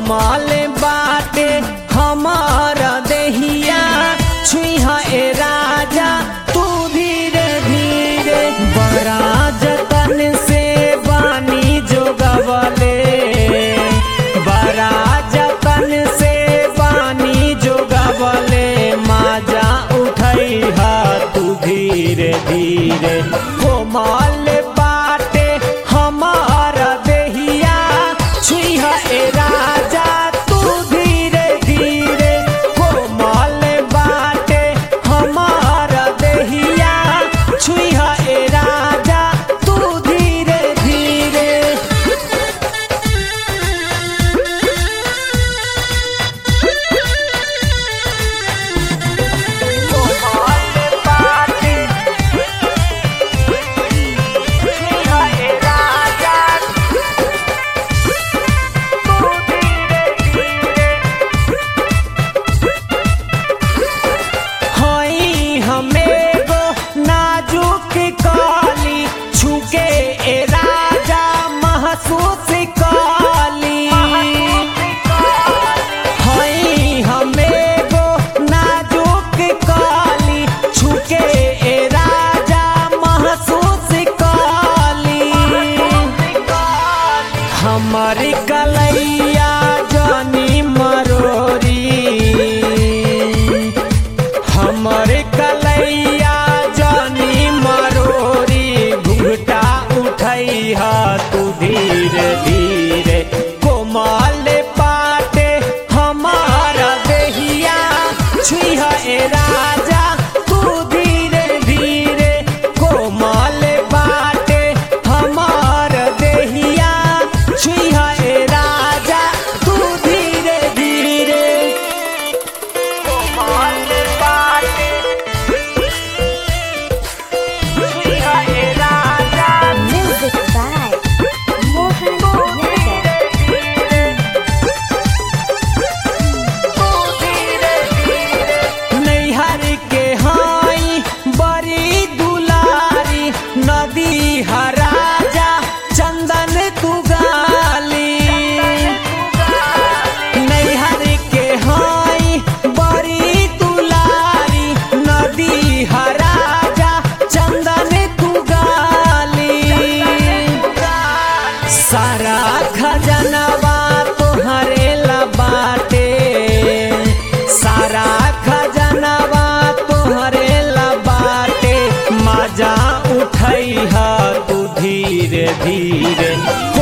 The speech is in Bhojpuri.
कोमल बाटे हमार देहिया छुइहा ए राजा तू धीरे धीरे बड़ा जतन से बानी जोगवले बड़ा जतन से बानी जोगवले माजा उठैहा तू धीरे धीरे कोमल बाटे हमार देहिया छुइहा ए राजा तू धीरे धीरे कोमल बाटे हमार देहिया छुइहा ए राजा तू धीरे धीरे कोमल बाटे छुइहा ए राजा तू धीरे धीरे हई हमें गो नाजुक काली छुके ए राजा महसूस काली हई हमें गो नाजुक काली छुके ए राजा महसूस काली हमर कलैया जानी मरोरी हमर कलैया जानी मरोरी घुंघटा उठैहा तू धीरे धीरे कोमल पाटे हमारा देहिया छुइहा ए राजा तू धीरे धीरे कोमल बाटे हमार देहिया छुइहा ए राजा तू धीरे धीरे कोमल बाटे छुइहा ए राजा Music by Mohan Yadav. नैहर के हाई बड़ी दुलारी नदी हराजा चंदन तुगाली नैहर के हाई बड़ी दुलारी नदी हराजा चंदन तुगाली सारा खजनवा तोहरे लबाटे सारा खजनवा तोहरे लबाटे मजा उठैहा तू धीरे धीरे